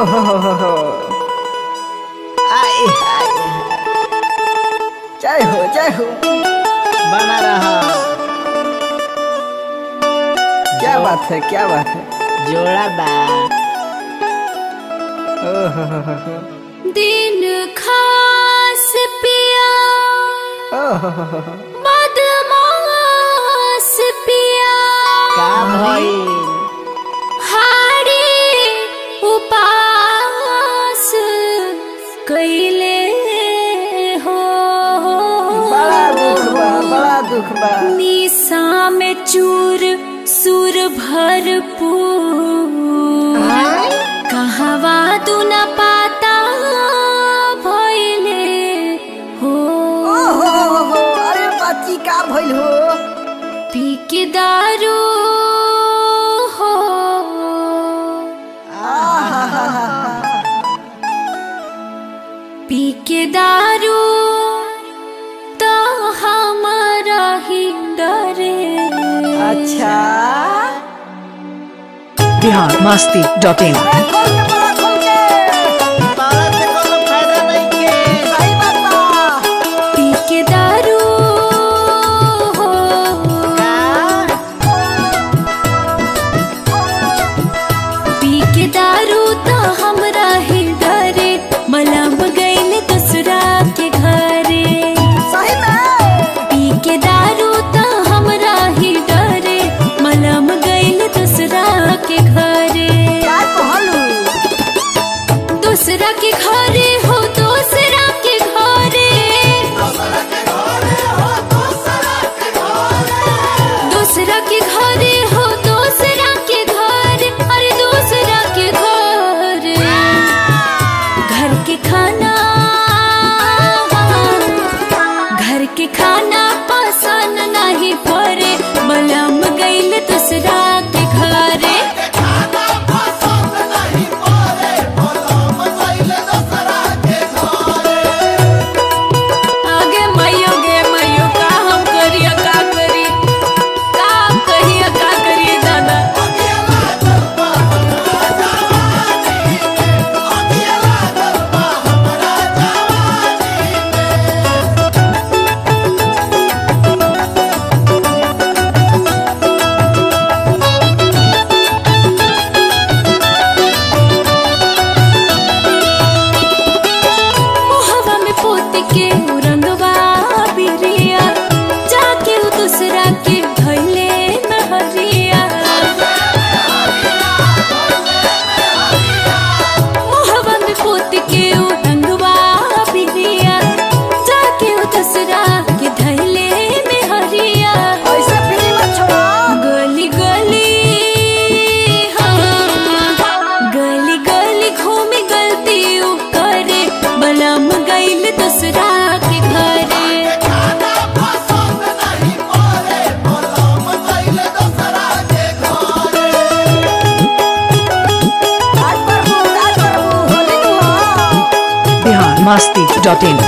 हो हो हो हो आए हाय जय हो जय हो बना रहा क्या बात है क्या बात है जोड़ा बा ओ हो हो हो हो दिन खास पिया ओ हो हो हो हो बदमाश पिया का भइल हारी उपास कैले हो बड़ा दुख बा बड़ा दुख बा निशा में चूर सुर भरपूर कहवा तू न पाता भइले हो ओ हो हो हो हो अरे बाची का भइल हो पी के दारू हो पी के दारू तो हमारा ही डरे अच्छा बिहार मस्ती डॉट इन अरे खोल के बड़ा खोल के ताला से कोनो फायदा नहीं के सही बात बा पी के दारू हो पी के दारू तो हमरा ही डरे मलम गईले दूसरा के घरे सही में पी के दारू तो हमरा ही डरे मलम गईले दूसरा के घरे क्या कहलू दूसरा के घरे हो दूसरा के घरे दूसरा के घरे हो दूसरा के घर अरे दूसरा के घर घर के खाना घर के खाना पसंद नहीं पड़े मलम गईल दूसरा के घरे आगे मैयो गे मैयो का हम करिया का करी का हम कहिया का करिए दादा मोहवा में पोत के उ रंगवा बिरिया जाके उ दूसरा के भइले नहरिया मोहवा में पोत के उ रंगवा बिरिया जाके उ दूसरा के धइले में हरिया ऐसे फ्री मत छोड़ो गली गली हाँ गली गली घूमी गलती उ करे बलम गईल दूसरा के घरे आज प्रभु आज प्रभु होली नु हो बिहार मस्ती डॉट इन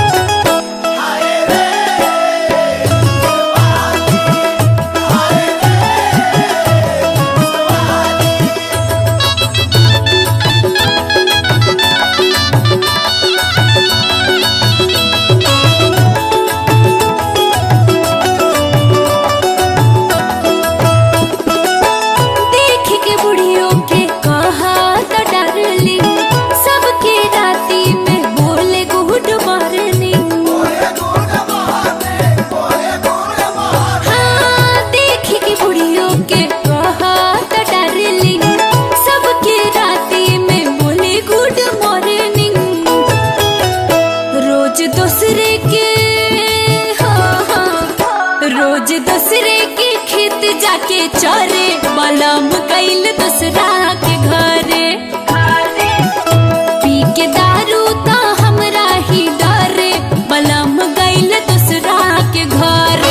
देख के बुढ़ियों के कहा तो डरली सबके राती में बोले गुड मॉर्निंग हाँ देख के बुढ़ियों के कहा तो डरली सबके राती में बोले गुड मॉर्निंग रोज दूसरे के हाँ, हाँ, रोज दूसरे के खेत जाके चरे बलम कैल दूसरा के घरे पी के दारू तो हमरा ही डरे बलम गैल दूसरा के घरे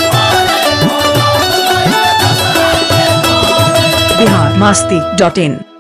बिहार मस्ती डॉट इन